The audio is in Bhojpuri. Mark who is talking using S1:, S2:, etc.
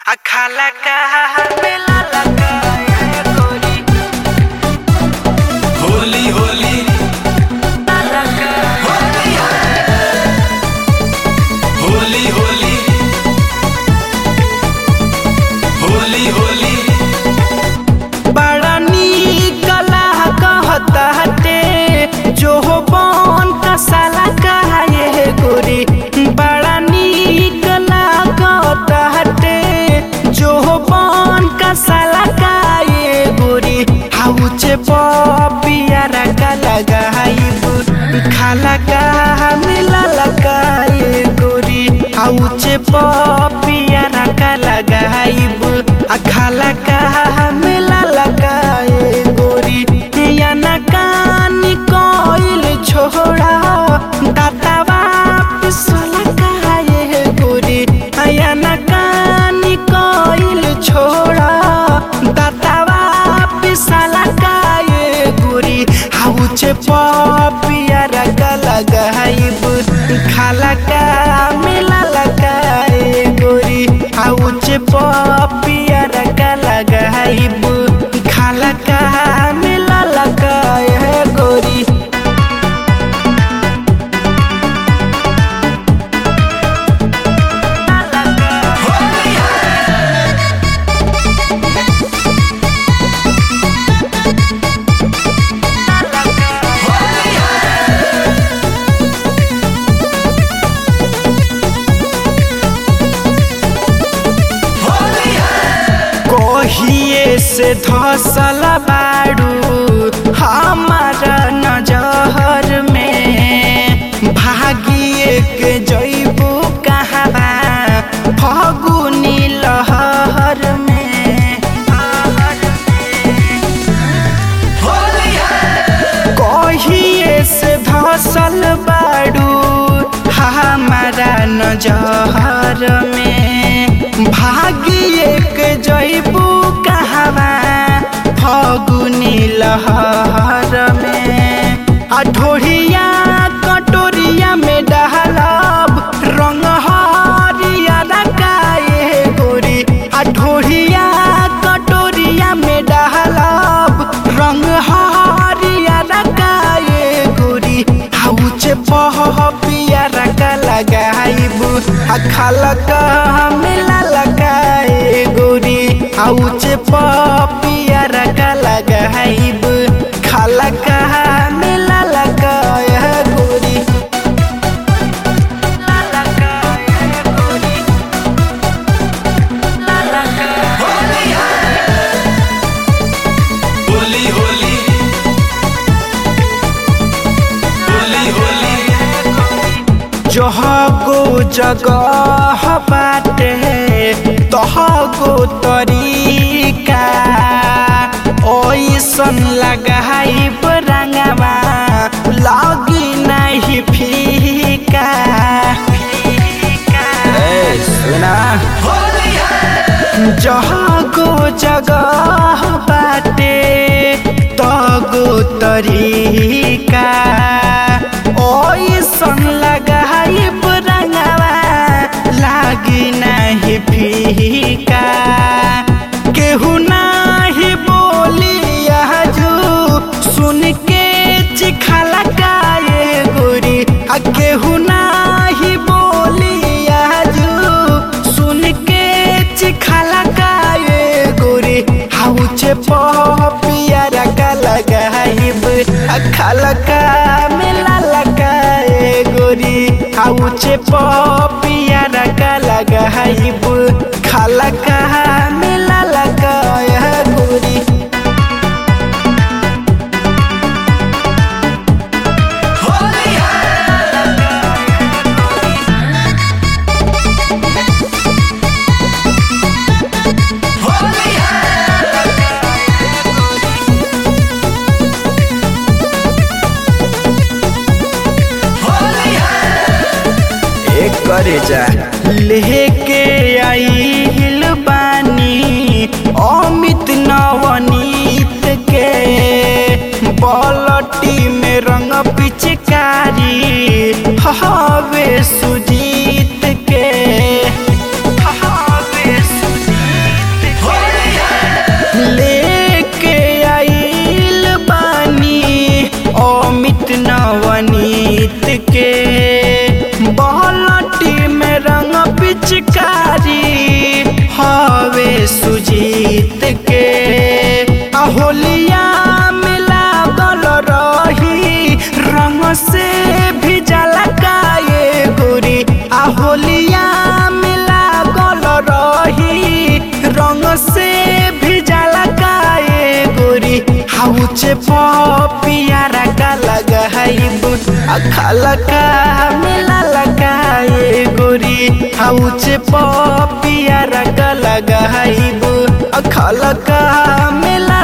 S1: अखाला का मेला लगा है गोरी
S2: होली होली
S1: लगा
S2: होली होली होली होली
S1: बड़ा नीक कहता हटे जो हो बन का साला कहा ये गोरी बड़ा नीक कहता हटे जो हो बन का साला का ये गोरी हाउचे पिया रखा लगा खाला का मिला लगा ये गोरी हाउचे पिया रखा लगा आ खाला का मिला लगा ये गोरी या ना कानी कोइल छोड़ा दाता वापिस लगा ये गोरी या ना कानी कोइल छोड़ा दाता वापिस लगा ये गोरी हाउचे पिया रखा लगा खाला का मिला लगा ये गोरी हाउचे पिया रखा लगा खाला का मिला लगा ये गोरी कोहिए से धसल बाड़ू हमारा नजर में भागिए के जैबू कहवा फगुनी लहर में कहिए से धसल बाड़ू हमारा नजर में भागिए के जैबू कहवा फगुनी लहर में आ ढोढ़िया कटोरिया में डहलब रंग हरिया रकाए गोरी आ ढोढ़िया कटोरिया में डहलब रंग हरिया रकाए गोरी हाउचे पह पिया रका लगाइबू आ खालका मिला लगाए गोरी हाउचे पह पिया रका लगाइबू खालका मिला लगाए गोरी
S2: होली होली होली होली
S1: जहगो जगह बाटे तहगो तरीका ओइसन लगाई रंगवा लगी नहीं फीका सुना जहगो जगह बाटे तगो तरीका ओइसन लगाई रंगवा लागी नहीं फीका केहू नाही बोली आजू सुन के चिखाला काए गोरी आ केहू नाही बोली आजू सुन के चिखाला काए गोरी हाउचे पिया रका लगाइब आ खाला का मिला लगाए गोरी हाउचे पिया रका लगाइब खाला का मिला लगाए गोरी एक करे जा लेके आई हिल बानी अमित नवनीत के बलटी में रंग पिचकारी हवे सुजीत के हवे सुजीत
S3: हाउचे पियारा का लगाइब अखाला का मिला लगाए गोरी हाउचे पियारा का लगाइब अखाला का मिला